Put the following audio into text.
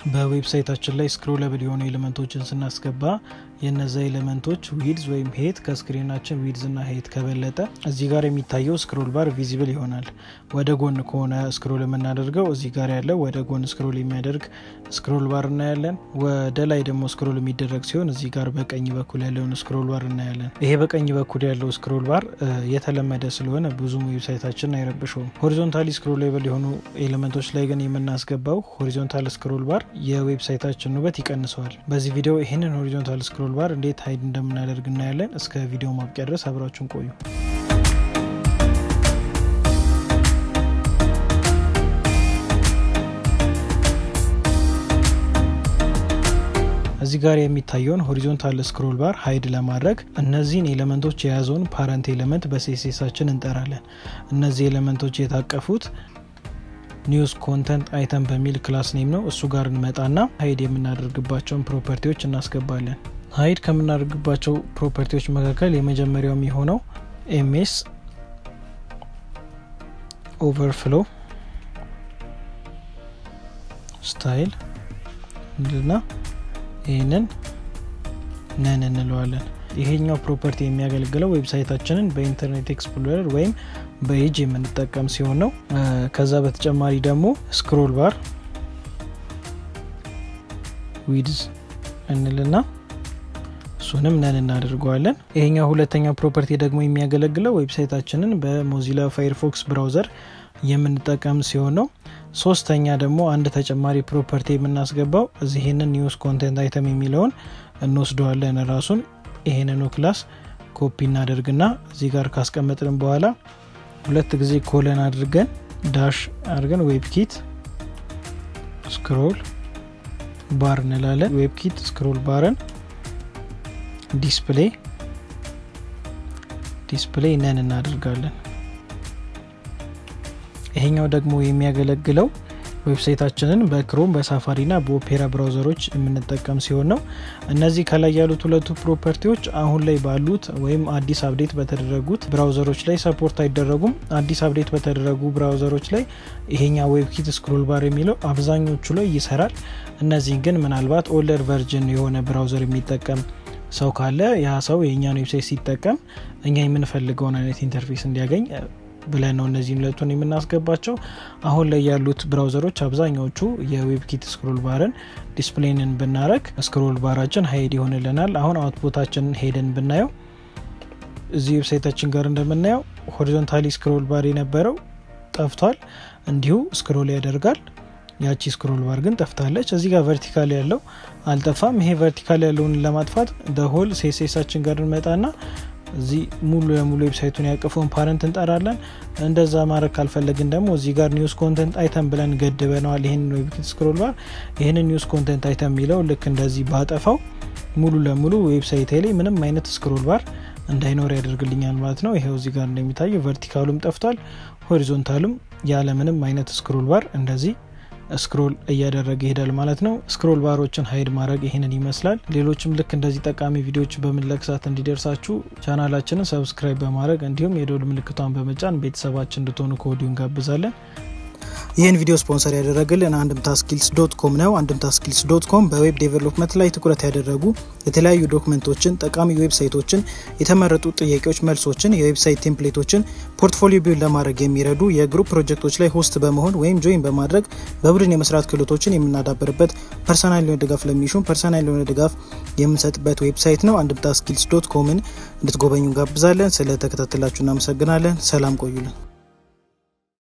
በዌብሳይታችን ላይ ስክሮለብል የሆኑ ኤሌመንቶችን ስናስገባ የነዛ ኤሌመንቶች ዊድዝ ወይም ሄት ከስክሪናችን ዊድዝ እና ሄት ከበለጠ እዚህ ጋር የሚታየው ስክሮል ባር ቪዚብል ይሆናል። ወደ ጎን ከሆነ ስክሮል የምናደርገው እዚህ ጋር ያለው ወደ ጎን ስክሮል የሚያደርግ ስክሮል ባር እናያለን። ወደ ላይ ደግሞ ስክሮል የሚደረግ ሲሆን እዚህ ጋር በቀኝ በኩል ያለውን ስክሮል ባር እናያለን። ይሄ በቀኝ በኩል ያለው ስክሮል ባር የተለመደ ስለሆነ ብዙም ዌብሳይታችን አይረብሸውም። ሆሪዞንታሊ ስክሮሌብል የሆኑ ኤሌመንቶች ላይ ግን የምናስገባው ሆሪዞንታል ስክሮል ባር የዌብሳይታችን ውበት ይቀንሰዋል። በዚህ ቪዲዮ ይህንን ሆሪዞንታል ስክሮል ባር እንዴት ሀይድ እንደምናደርግ እናያለን። እስከ ቪዲዮ ማብቂያ ድረስ አብራችሁን ቆዩ። እዚህ ጋር የሚታየውን ሆሪዞንታል ስክሮል ባር ሀይድ ለማድረግ እነዚህን ኤሌመንቶች የያዘውን ፓረንት ኤሌመንት በሴሴሳችን እንጠራለን። እነዚህ ኤሌመንቶች የታቀፉት ኒውስ ኮንተንት አይተም በሚል ክላስ ኔም ነው። እሱ ጋር እንመጣና ሀይድ የምናደርግባቸውን ፕሮፐርቲዎች እናስገባለን። ሀይድ ከምናደርግባቸው ፕሮፐርቲዎች መካከል የመጀመሪያው የሚሆነው ኤምኤስ ኦቨርፍሎ ስታይል እንልና ይህንን ነን እንለዋለን። ይሄኛው ፕሮፐርቲ የሚያገለግለው ዌብሳይታችንን በኢንተርኔት ኤክስፕሎረር ወይም በኤጅ የምንጠቀም ሲሆን ነው። ከዛ በተጨማሪ ደግሞ ስክሮል ባር ዊድዝ እንልና እሱንም ነን እናደርገዋለን። ይሄኛው ሁለተኛው ፕሮፐርቲ ደግሞ የሚያገለግለው ዌብሳይታችንን በሞዚላ ፋይርፎክስ ብራውዘር የምንጠቀም ሲሆን ነው። ሶስተኛ ደግሞ አንድ ተጨማሪ ፕሮፐርቲ የምናስገባው እዚህንን ኒውስ ኮንቴንት አይተም የሚለውን እንወስደዋለን። ራሱን ይሄንኑ ክላስ ኮፒ እናደርግና እዚህ ጋር ካስቀመጥን በኋላ ሁለት ጊዜ ኮለን አድርገን ዳሽ አድርገን ዌብኪት ስክሮል ባር እንላለን። ዌብኪት ስክሮል ባርን ዲስፕሌይ ዲስፕሌይ ነን እናደርጋለን። ይሄኛው ደግሞ የሚያገለግለው ዌብሳይታችንን በክሮም በሳፋሪ ና በኦፔራ ብራውዘሮች የምንጠቀም ሲሆን ነው። እነዚህ ከላይ ያሉት ሁለቱ ፕሮፐርቲዎች አሁን ላይ ባሉት ወይም አዲስ አፕዴት በተደረጉት ብራውዘሮች ላይ ሰፖርት አይደረጉም። አዲስ አፕዴት በተደረጉ ብራውዘሮች ላይ ይሄኛ ዌብኪት ስክሮል ባር የሚለው አብዛኞቹ ላይ ይሰራል። እነዚህን ግን ምናልባት ኦልደር ቨርጅን የሆነ ብራውዘር የሚጠቀም ሰው ካለ ያ ሰው የእኛን ዌብሳይት ሲጠቀም እኛ የምንፈልገውን አይነት ኢንተርፌስ እንዲያገኝ ብለን ነው እነዚህን ሁለቱን የምናስገባቸው። አሁን ላይ ያሉት ብራውዘሮች አብዛኛዎቹ የዌብኪት ስክሮል ባርን ዲስፕሌንን ብናረግ ስክሮል ባራችን ሀይድ ይሆንልናል። አሁን አውትፑታችንን ሄደን ብናየው እዚህ ዌብሳይታችን ጋር እንደምናየው ሆሪዞንታሊ ስክሮል ባር የነበረው ጠፍቷል። እንዲሁ ስክሮል ያደርጋል። ያቺ ስክሮል ባር ግን ጠፍታለች። እዚህ ጋር ቨርቲካል ያለው አልጠፋም። ይሄ ቨርቲካል ያለውን ለማጥፋት ደሆል ሴሴሳችን ጋር እንመጣና እዚህ ሙሉ ለሙሉ ዌብሳይቱን ያቀፈውን ፓረንት እንጠራለን። እንደዛ ማድረግ ካልፈለግን ደግሞ እዚህ ጋር ኒውስ ኮንተንት አይተም ብለን ገድበነዋል። ይህን ዌብኪት ስክሮል ባር ይህንን ኒውስ ኮንተንት አይተም የሚለው ልክ እንደዚህ ባጠፋው ሙሉ ለሙሉ ዌብሳይት ላይ ምንም አይነት ስክሮል ባር እንዳይኖር ያደርግልኛል ማለት ነው። ይሄው እዚህ ጋር እንደሚታየው ቨርቲካሉም ጠፍቷል፣ ሆሪዞንታሉም ያለ ምንም አይነት ስክሮል ባር እንደዚህ ስክሮል እያደረገ ይሄዳል ማለት ነው። ስክሮል ባሮችን ሀይድ ማድረግ ይህንን ይመስላል። ሌሎችም ልክ እንደዚህ ጠቃሚ ቪዲዮዎች በምንለቅሳት እንዲደርሳችሁ ቻናላችንን ሰብስክራይብ በማድረግ እንዲሁም የደውል ምልክቷን በመጫን ቤተሰባችን እንድትሆኑ ከወዲሁ እንጋብዛለን። ይህን ቪዲዮ ስፖንሰር ያደረግልን አንድምታ ስኪልስ ዶት ኮም ነው። አንድምታ ስኪልስ ዶት ኮም በዌብ ዴቨሎፕመንት ላይ ትኩረት ያደረጉ የተለያዩ ዶክመንቶችን፣ ጠቃሚ ዌብሳይቶችን፣ የተመረጡ ጥያቄዎች መልሶችን፣ የዌብሳይት ቴምፕሌቶችን ፖርትፎሊዮ ቢውል ለማድረግ የሚረዱ የግሩፕ ፕሮጀክቶች ላይ ሆስት በመሆን ወይም ጆይን በማድረግ በቡድን የመስራት ክህሎቶችን የምናዳበርበት ፐርሰናል የሆነ ድጋፍ ለሚሹም ፐርሰናል የሆነ ድጋፍ የምንሰጥበት ዌብሳይት ነው። አንድምታ ስኪልስ ዶት ኮምን እንድትጎበኙ እንጋብዛለን። ስለተከታተላችሁ እናመሰግናለን። ሰላም ቆዩልን።